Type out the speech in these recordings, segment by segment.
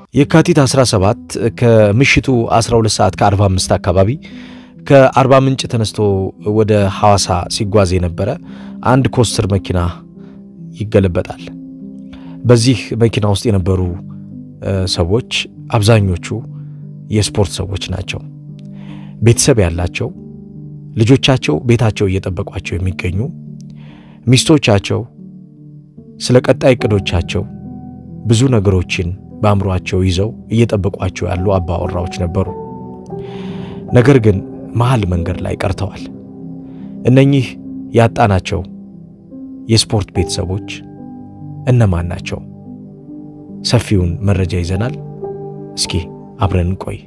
የካቲት 17 ከምሽቱ 12 ሰዓት ከ45 አካባቢ ከአርባ ምንጭ ተነስቶ ወደ ሐዋሳ ሲጓዝ የነበረ አንድ ኮስትር መኪና ይገለበጣል። በዚህ መኪና ውስጥ የነበሩ ሰዎች አብዛኞቹ የስፖርት ሰዎች ናቸው። ቤተሰብ ያላቸው፣ ልጆቻቸው ቤታቸው እየጠበቋቸው የሚገኙ ሚስቶቻቸው ስለ ቀጣይ እቅዶቻቸው ብዙ ነገሮችን በአእምሯቸው ይዘው እየጠበቋቸው ያሉ አባወራዎች ነበሩ። ነገር ግን መሃል መንገድ ላይ ቀርተዋል። እነኚህ ያጣናቸው የስፖርት ቤተሰቦች እነማን ናቸው? ሰፊውን መረጃ ይዘናል። እስኪ አብረን እንቆይ።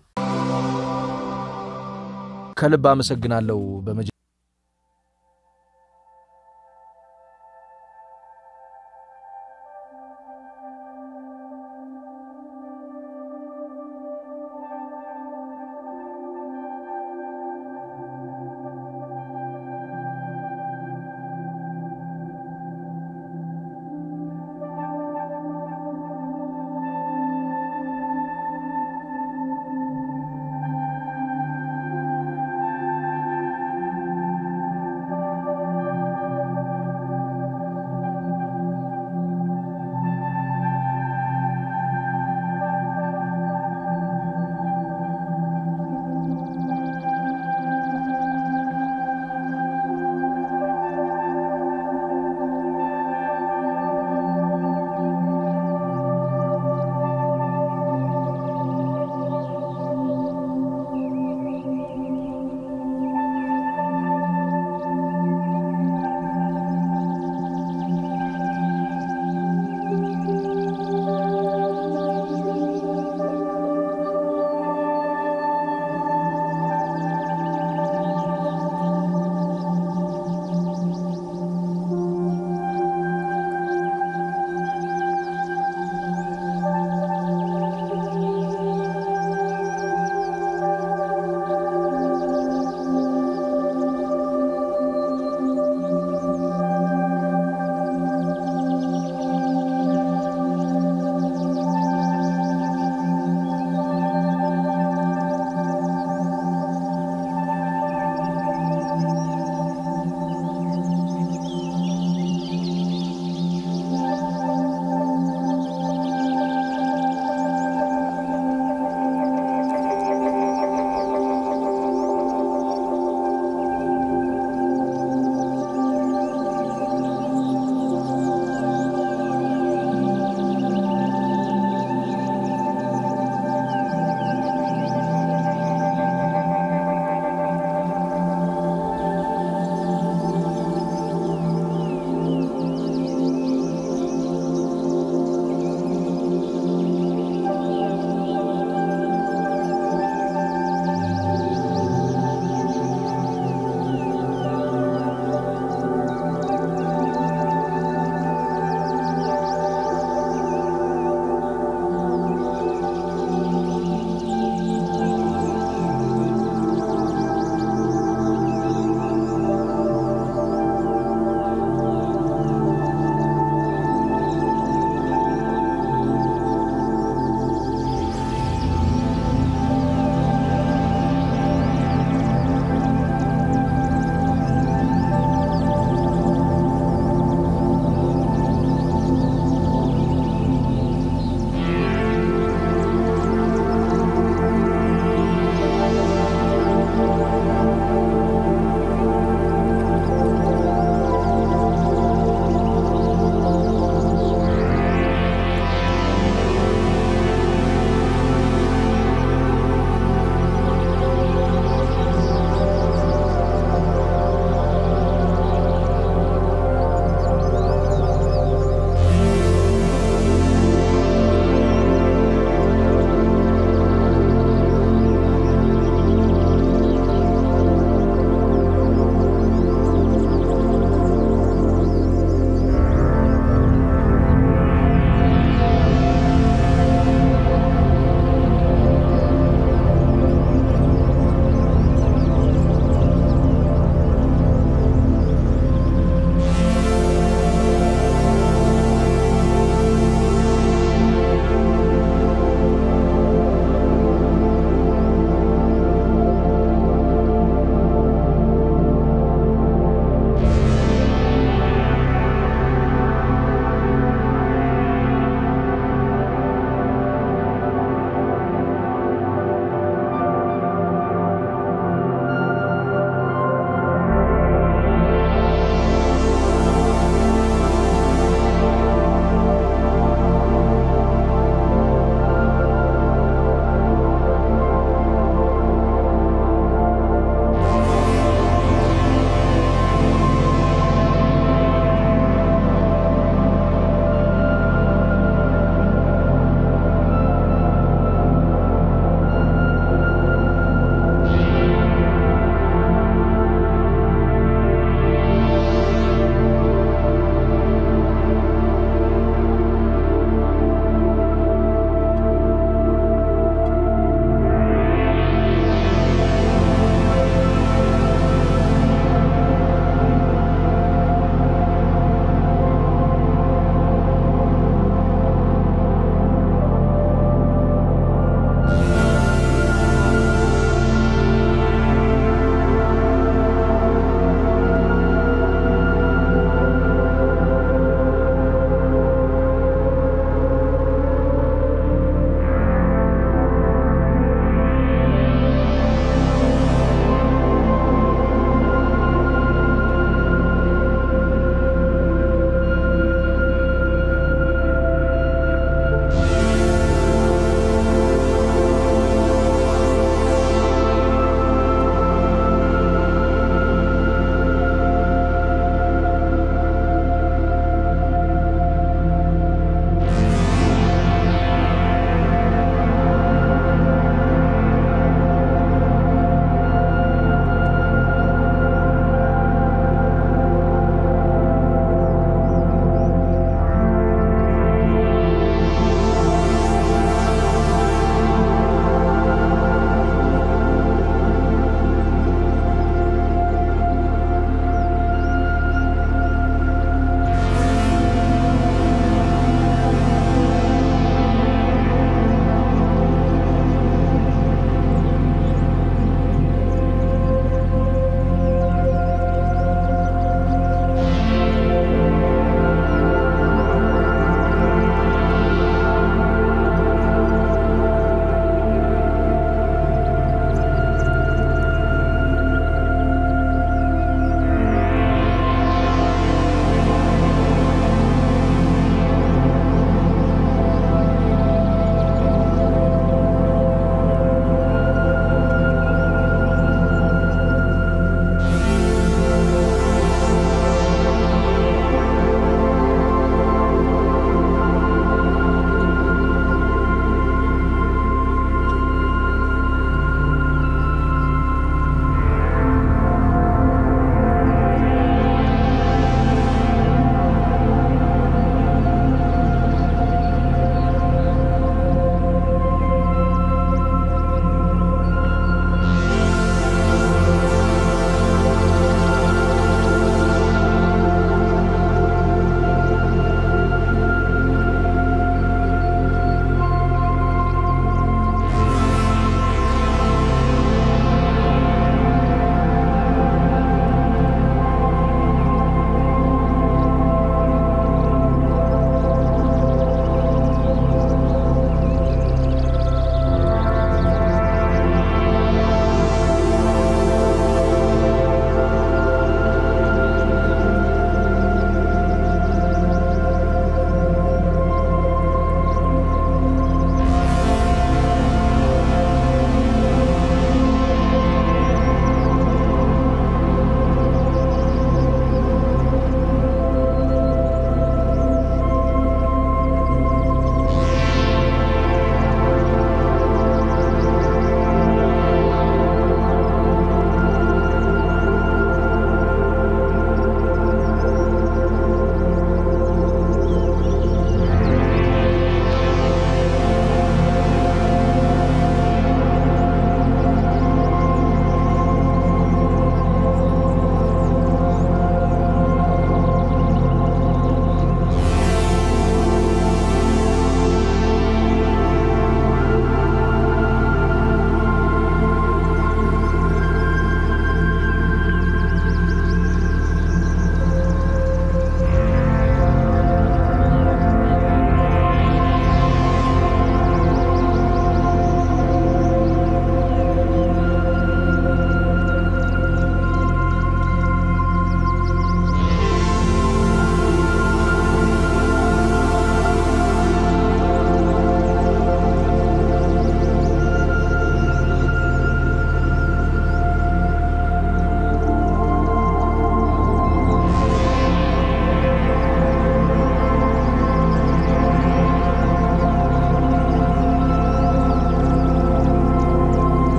ከልብ አመሰግናለሁ። በመጀ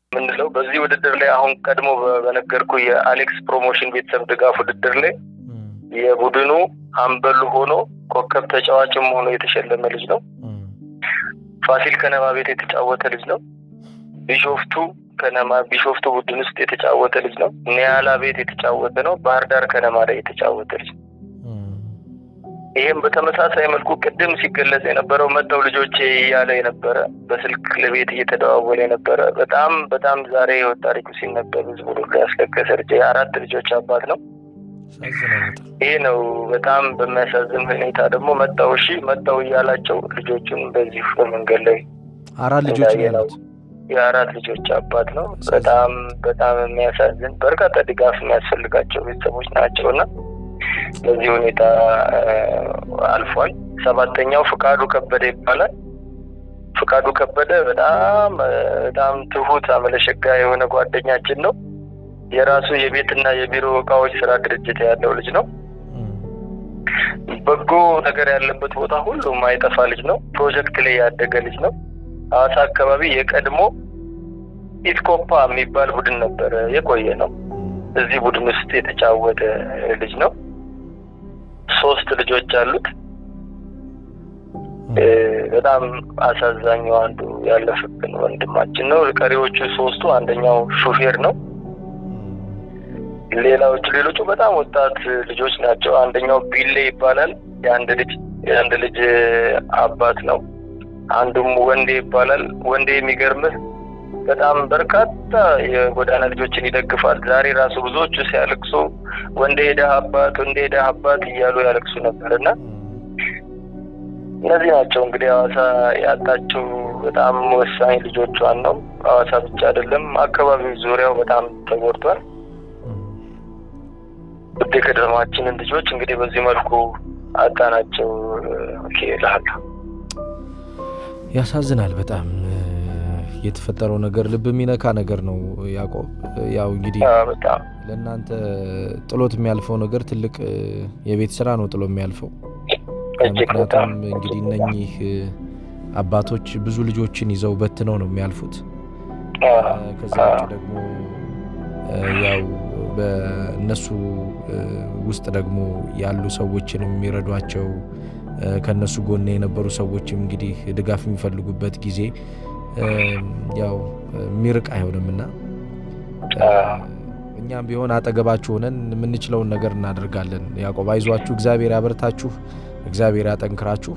የምንለው በዚህ ውድድር ላይ አሁን ቀድሞ በነገርኩ የአሌክስ ፕሮሞሽን ቤተሰብ ድጋፍ ውድድር ላይ የቡድኑ አምበሉ ሆኖ ኮከብ ተጫዋችም ሆኖ የተሸለመ ልጅ ነው። ፋሲል ከነማ ቤት የተጫወተ ልጅ ነው። ቢሾፍቱ ከነማ ቢሾፍቱ ቡድን ውስጥ የተጫወተ ልጅ ነው። ኒያላ ቤት የተጫወተ ነው። ባህር ዳር ከነማ ላይ የተጫወተ ልጅ ነው። ይህም በተመሳሳይ መልኩ ቅድም ሲገለጽ የነበረው መጠው ልጆቼ እያለ የነበረ በስልክ ለቤት እየተደዋወለ የነበረ በጣም በጣም ዛሬ ህይወት ታሪኩ ሲነበብ ህዝቡ ሁሉ ያስለቀሰ ልጅ የአራት ልጆች አባት ነው። ይሄ ነው በጣም በሚያሳዝን ሁኔታ ደግሞ መጣው እሺ መጣው እያላቸው ልጆቹን በዚህ በመንገድ ላይ አራት ልጆች ነው ያሉት። የአራት ልጆች አባት ነው። በጣም በጣም የሚያሳዝን በርካታ ድጋፍ የሚያስፈልጋቸው ቤተሰቦች ናቸው እና በዚህ ሁኔታ አልፏል። ሰባተኛው ፍቃዱ ከበደ ይባላል። ፍቃዱ ከበደ በጣም በጣም ትሁት አመለሸጋ የሆነ ጓደኛችን ነው። የራሱ የቤትና የቢሮ እቃዎች ስራ ድርጅት ያለው ልጅ ነው። በጎ ነገር ያለበት ቦታ ሁሉ ማይጠፋ ልጅ ነው። ፕሮጀክት ላይ ያደገ ልጅ ነው። ሐዋሳ አካባቢ የቀድሞ ኢትኮፓ የሚባል ቡድን ነበረ የቆየ ነው። እዚህ ቡድን ውስጥ የተጫወተ ልጅ ነው። ሶስት ልጆች አሉት። በጣም አሳዛኙ አንዱ ያለፍብን ወንድማችን ነው። ቀሪዎቹ ሶስቱ አንደኛው ሹፌር ነው። ሌላዎቹ ሌሎቹ በጣም ወጣት ልጆች ናቸው። አንደኛው ቢሌ ይባላል። የአንድ ልጅ የአንድ ልጅ አባት ነው። አንዱም ወንዴ ይባላል። ወንዴ የሚገርምህ በጣም በርካታ የጎዳና ልጆችን ይደግፋል። ዛሬ ራሱ ብዙዎቹ ሲያለቅሱ ወንዴ ደህ አባት ወንዴ ደህ አባት እያሉ ያለቅሱ ነበር እና እነዚህ ናቸው እንግዲህ ሐዋሳ ያጣችው በጣም ወሳኝ ልጆቿን ነው። ሐዋሳ ብቻ አይደለም፣ አካባቢው ዙሪያው በጣም ተጎድቷል። ውድ የከተማችንን ልጆች እንግዲህ በዚህ መልኩ አጣናቸው እልሃለሁ። ያሳዝናል በጣም የተፈጠረው ነገር ልብ የሚነካ ነገር ነው። ያዕቆብ ያው እንግዲህ በጣም ለእናንተ ጥሎት የሚያልፈው ነገር ትልቅ የቤት ስራ ነው ጥሎ የሚያልፈው። እጅግ በጣም ምክንያቱም እንግዲህ እነኚህ አባቶች ብዙ ልጆችን ይዘው በትነው ነው የሚያልፉት። ከዛ ውጭ ደግሞ ያው በእነሱ ውስጥ ደግሞ ያሉ ሰዎችን የሚረዷቸው ከእነሱ ጎን የነበሩ ሰዎችም እንግዲህ ድጋፍ የሚፈልጉበት ጊዜ ያው የሚርቅ አይሆንም እና እኛም ቢሆን አጠገባችሁ ሆነን የምንችለውን ነገር እናደርጋለን። ያዕቆብ አይዟችሁ፣ እግዚአብሔር ያበርታችሁ፣ እግዚአብሔር ያጠንክራችሁ።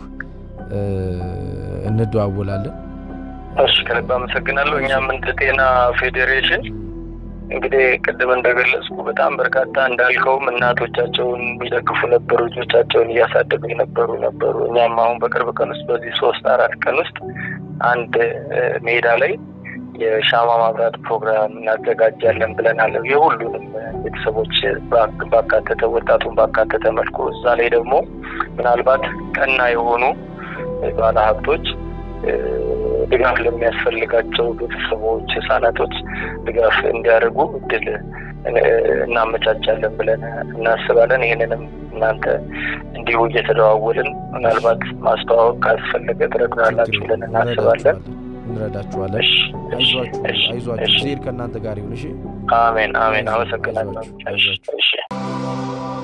እንደዋወላለን። እሺ፣ ከልብ አመሰግናለሁ። እኛም እንደ ጤና ፌዴሬሽን እንግዲህ ቅድም እንደገለጽኩ በጣም በርካታ እንዳልከውም እናቶቻቸውን የሚደግፉ ነበሩ፣ ልጆቻቸውን እያሳደጉ የነበሩ ነበሩ። እኛም አሁን በቅርብ ቀን ውስጥ በዚህ ሶስት አራት ቀን ውስጥ አንድ ሜዳ ላይ የሻማ ማብራት ፕሮግራም እናዘጋጃለን ብለናል። የሁሉንም ቤተሰቦች ባካተተ ወጣቱን ባካተተ መልኩ እዛ ላይ ደግሞ ምናልባት ቀና የሆኑ ባለሀብቶች ድጋፍ ለሚያስፈልጋቸው ቤተሰቦች፣ ህጻናቶች ድጋፍ እንዲያደርጉ እድል እናመቻቻለን ብለን እናስባለን። ይህንንም እናንተ እንዲሁ እየተደዋወልን ምናልባት ማስተዋወቅ ካስፈለገ ትረዱናላችሁ ብለን እናስባለን። እንረዳችኋለን። አይዟችሁ፣ አይዟችሁ። እግዚአብሔር ከእናንተ ጋር ይሁን። እሺ። አሜን፣ አሜን። አመሰግናለሁ። አይዟችሁ፣ አይዟችሁ። እሺ